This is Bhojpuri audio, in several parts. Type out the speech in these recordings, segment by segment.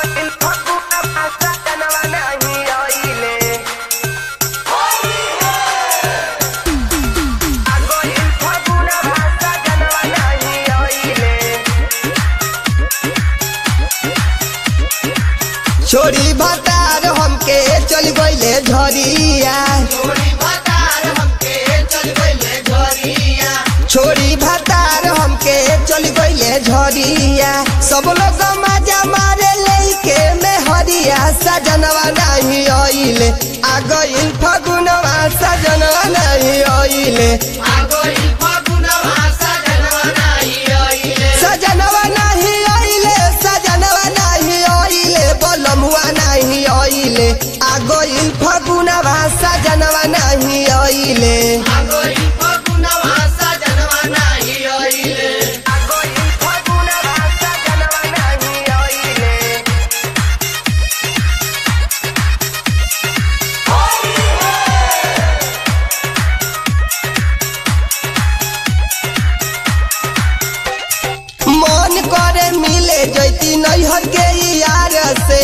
छोड़ी भतार हमके चल गईले झरिया छोड़ी भतार हमके चल गईले झरिया सब लोग मजा मारे लेके में हरिया सजनवा नहीं आइले आ गइल फगुनवा सजनवा नहीं आइले सजनवा नहीं आइले सजनवा नहीं आइले बोलमुआ नहीं आइले आ गइल फगुनवा सजनवा नहीं आइले मन करे मिले जैती नैहर के यार से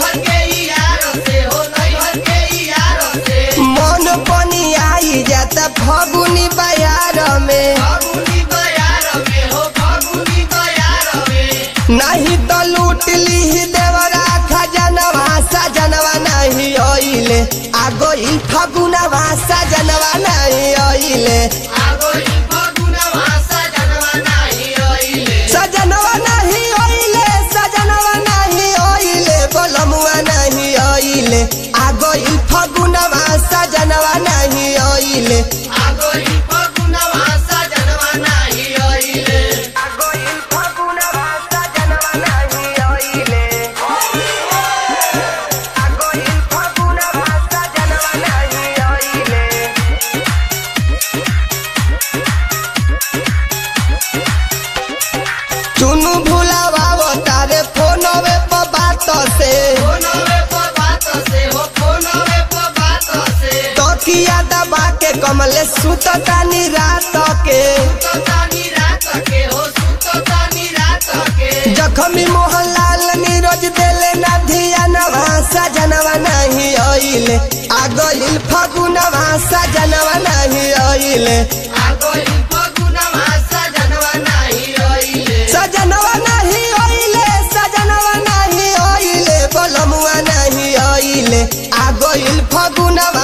मन पनी आई जाता फगुनी बयार में नहीं तो लूट ली देवरा खजनवा सजनवा नहीं आइले आ गई फगुनवा सजनवा नहीं आइले सजनवा नहीं आइले सजनवा नहीं आइले बोलमुआ नहीं आइले आ गई फगुनवा सजनवा नहीं आइले चुनु भुलावा तारे फोनवे पर बात से तकिया दबा के कमले सुततानी रात के जखमी मोहनलाल नीरज देले ना धियानवा सजनवा नहीं आइले आ गइल फगुनवा सजनवा नहीं आइले सजनवा नहीं आइले सजनवा नहीं आइले बोलमुआ नहीं आइले आ गइल फगुनवा